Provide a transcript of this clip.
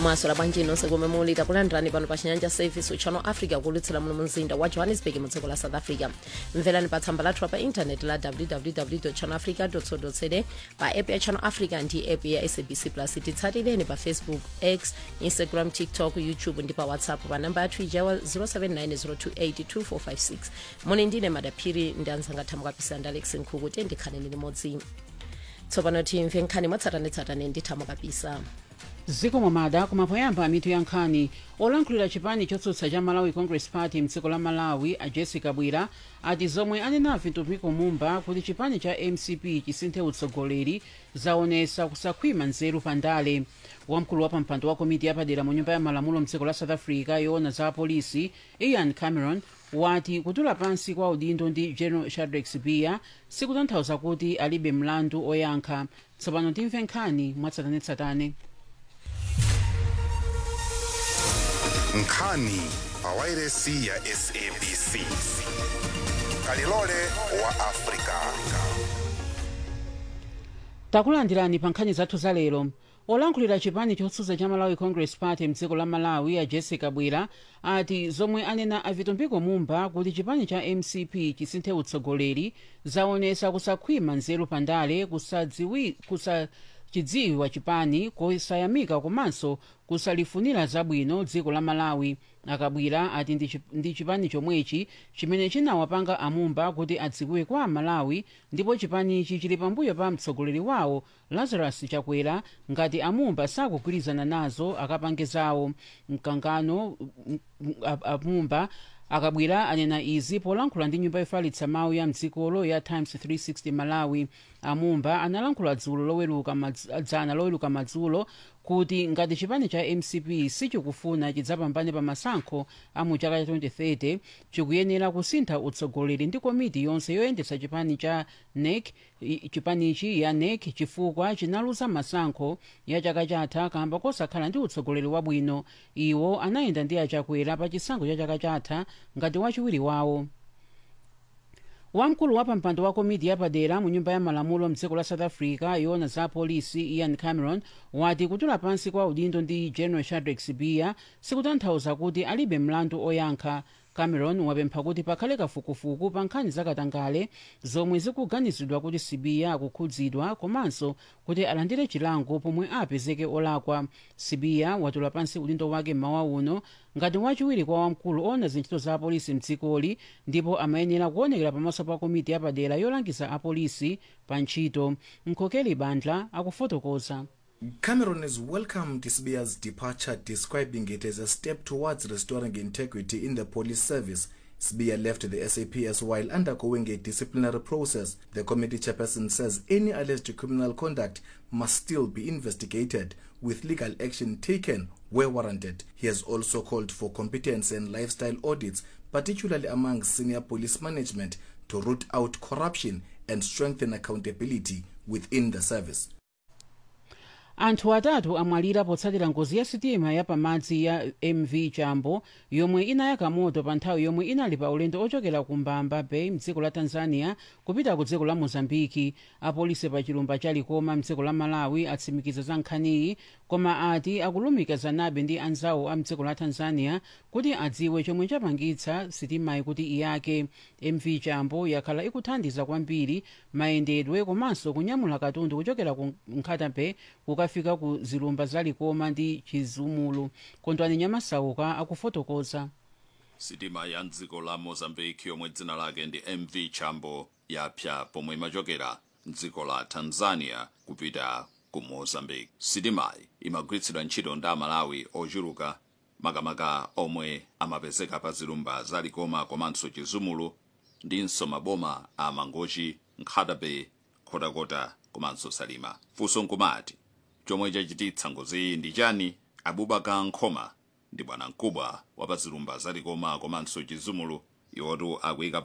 mwaswera bwanji nonse komwe muli takulandirani pano pa chinyanja service channel africa kulutsira muno mumzinda wa johannesburg mu dziko la south africa mverani pa tsamba lathu pa intaneti la www channel africa co za pa app ya channel africa ndi app ya sabc plus titsatireni pa facebook x instagram tiktok youtube ndi pa whatsapp pa namba yathu ijawa 0790282456 muli ndine madaphiri ndi anzanga thamukapisa ndi alex nkhuku tendikhaneni limodzi tsopano timve nkhani mwatsatanetsatane ndi thamukapisa ziko momada kumapoyamba mitu ya nkhani olankhulira chipani chotsutsa cha malawi congress party mdziko la malawi a jessica bwira ati zomwe anenavi tupiko mumba kuti chipani cha mcp chisinthe utsogoleri zaonesa kusakhwima nzeru pandale wamkulu wa pampando wa komiti yapadera mu nyumba ya malamulo mdziko la south africa yoona za apolisi ian cameron wati kutula pansi kwa udindo ndi general shadrack sibiya sikutanthauza kuti alibe mlandu oyankha tsopano timve nkhani mwatsatanetsatane nkhani pawairesi ya sabc kalilole wa afrika takulandirani pa nkhani zathu za lero olankhulira chipani chotsutsa cha malawi congress party mdziko la malawi a jessica bwira ati zomwe anena avitumbiko mumba kuti chipani cha mcp chisinthe utsogoleri zaonesa kusakhwima nzeru pandale kusadziwi kusa chidziwiwa chipani kusayamika komanso kusalifunira zabwino dziko la malawi akabwira ati ndi chip- ndi chipani chomwechi chimene chinawapanga amumba kuti adziwiwe kwa amalawi ndipo chipanichi chili pambuyo pa mtsogoleri wawo lazarus chakwera ngati amumba sakugwirizana nazo akapange zawo mkangano m- m- a- amumba akabwira anena izi polankhula ndi nyumba yofalitsa mawu ya mdzikolo ya times 360 malawi amumba analankhula dzulo loweruka madz- dzana loweruka madzulo kuti ngati chipani cha mcp sichikufuna chidzapambane pa masankho a mu chaka cha 2030 chikuyenera kusintha utsogoleri ndi komiti yonse yoyendetsa chipani cha nec i- chipanichi ya nec chifukwa chinaluza masankho ya chaka chatha kamba kosakhala ndi utsogoleri wabwino iwo anayenda ndi achakwera pa chisankho cha chaka chatha ngati wachiwiri wawo wamkulu wa pampando wa komiti yapadera mu nyumba ya malamulo mdziko la south africa yoona za polisi ian cameron wati kutula pansi kwa udindo ndi general shadrack sibiya sikutanthauza kuti alibe mlandu oyankha cameron wapempha kuti pakhale kafukufuku pa nkhani zakatangale zomwe zikuganizidwa kuti sibiya akukhudzidwa komanso kuti alandire chilango pomwe apezeke olakwa sibiya watula pansi udindo wake mmawa uno ngati wachiwiri kwa wamkulu ona zintchito za apolisi mdzikoli ndipo amayenera kuonekera pamaso pa komiti yapadera yolangiza apolisi pa ntchito mkokeli bandla akufotokoza Cameron has welcomed Sibiya's departure, describing it as a step towards restoring integrity in the police service. Sibiya left the SAPS while undergoing a disciplinary process. The committee chairperson says any alleged criminal conduct must still be investigated, with legal action taken where warranted. He has also called for competence and lifestyle audits, particularly among senior police management, to root out corruption and strengthen accountability within the service. anthu atatu amwalira potsatira ngozi ya sitima ya pamadzi ya mv chambo yomwe inayaka moto pa nthawi yomwe inali pa ulendo ochokera ku mbamba bay mdziko la tanzania kupita ku dziko la mozambiki apolisi pa chilumba cha likoma mdziko la malawi atsimikiza za nkhaniyi koma ati akulumikizanabe ndi anzawo a mdziko la tanzania kuti adziwe chomwe chapangitsa sitimayi kuti iyake mv chambo yakhala ikuthandiza kwambiri mayendedwe komanso kunyamula katundu kuchokera ku nkhata bay kukafika ku zilumba za likoma ndi chizumulu kondwani nyamasauka akufotokoza sitima ya mdziko la mozambique yomwe dzina lake ndi mv chambo yapsa pomwe imachokera mdziko la tanzania kupita ku mozambique sitimayi imagwiritsidwa ntchito ndi amalawi ochuluka makamaka omwe amapezeka pa zilumba za likoma komanso chizumulu ndinso maboma a mangochi nkhata bay khotakota komanso salima funso nkumati chomwe chachititsa ngoziyi ndi chani abubakar nkhoma ndi bwana mkubwa wa pa zilumba za likoma komanso chizumulu iwotu akuyika